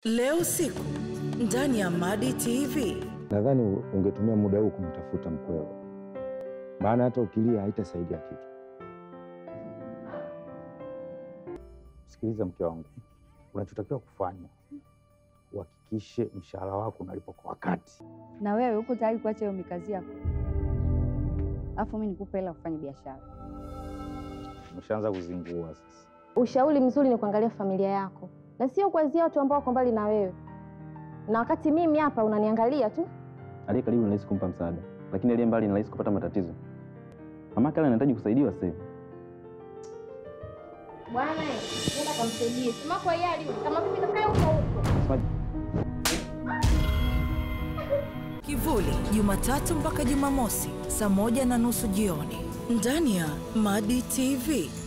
Leo usiku ndani ya Madi TV. Nadhani ungetumia muda huu kumtafuta mkweo, maana hata ukilia haitasaidia kitu. Sikiliza mke wangu, unachotakiwa kufanya uhakikishe mshahara wako unalipwa kwa wakati. Na wewe uko tayari kuacha hiyo mikazi yako, alafu mimi nikupe hela kufanya biashara? Umeshaanza kuzingua sasa. Ushauri mzuri ni kuangalia familia yako na sio kuanzia watu ambao wako mbali na wewe, na wakati mimi hapa unaniangalia tu. Aliye karibu ni rahisi kumpa msaada, lakini aliye mbali ni rahisi kupata matatizo. Mamake ale anahitaji kusaidiwa sasa hivi. Bwana, nenda kamsaidie sima kwa yali kama vipi, kakae huko huko. Semaje? Kivuli, Jumatatu mpaka Jumamosi saa moja na nusu jioni ndani ya Madi TV.